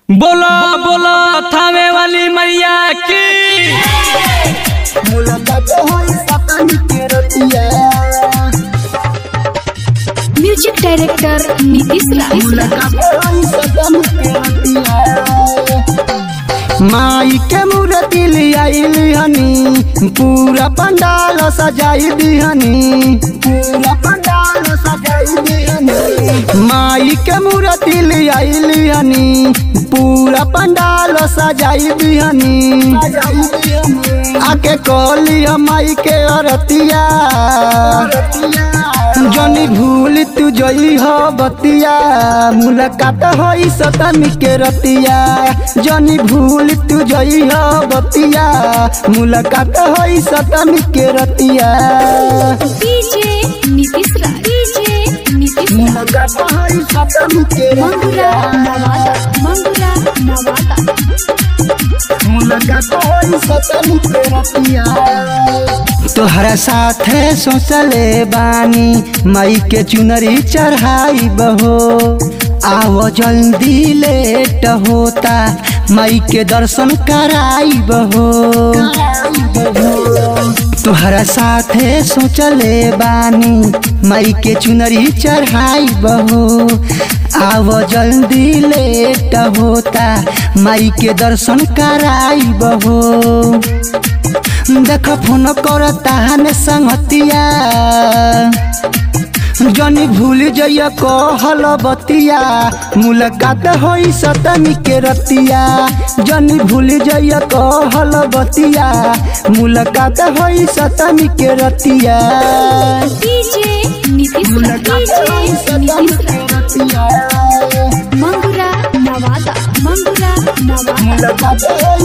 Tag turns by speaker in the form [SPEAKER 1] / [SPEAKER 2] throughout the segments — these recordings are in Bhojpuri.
[SPEAKER 1] बोलो बोलो थावे वाली मैया की
[SPEAKER 2] मुलाकात होई सपन के रतिया
[SPEAKER 3] म्यूजिक डायरेक्टर नीतीश राय
[SPEAKER 2] मुलाकात होई सपन के रतिया माई के मूर्ति लियाइल हनी पूरा पंडाल सजाई दिहनी पूरा पंडाल सजाई दिहनी माई के मूर्ति लियाइल हनी पूरा पंडाल सजाई दिहनी आके कहली माई के अरतिया जनी भूल तू जई हो बतिया मुलाकात होई सतमी के रतिया जनी भूल तू जई हो बतिया मुलाकात होई सतमी के रतिया
[SPEAKER 3] डीजे नीतीश राय डीजे नीतीश राय
[SPEAKER 2] मुलाकात होई सतमी के
[SPEAKER 3] मंगुरा
[SPEAKER 2] रतिया
[SPEAKER 3] नवादा मंगुरा नवादा
[SPEAKER 2] मुलाकात होई सतमी के रतिया तोहरा साथे सोचले बानी मई के चुनरी चढ़ाई बहो आओ जल्दी लेट होता मई के दर्शन कराई बहो तोहरा साथे सोचले बानी मई के चुनरी चढ़ाई बहो आओ जल्दी लेट होता माई के दर्शन कराई बहो देख फोन कर ताहन संगतिया जनी भूल जइया कहल बतिया मुलाकात होई सतमी के रतिया जनी भूल जइया कहल बतिया मुलाकात होई सतमी के रतिया
[SPEAKER 3] डीजे नीतीश राय डीजे नीतीश राय मंगुरा नवादा मंगुरा नवादा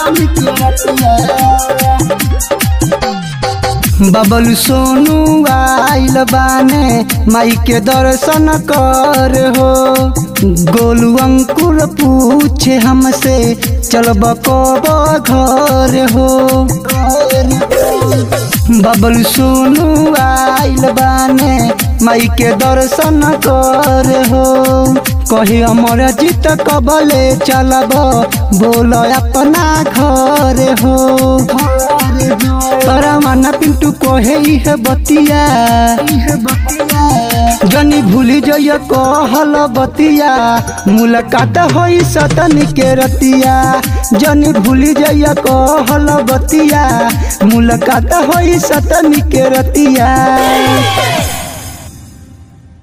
[SPEAKER 2] बबल सोनू आइल बाने माई के दर्शन कर हो गोलू अंकुर पूछे हमसे चलब कब घर हो बबल सोनू आइल बाने माई के दर्शन कर हो कहे अमर जीत कबले चलब बोल अपना घर हो तोरा माना पिंटू कहे इहे बतिया जनी भूली जइया कहल बतिया मुलाकात होई सतनी के रतिया जनी भूली जइया कहल बतिया मुलाकात होई सतनी के रतिया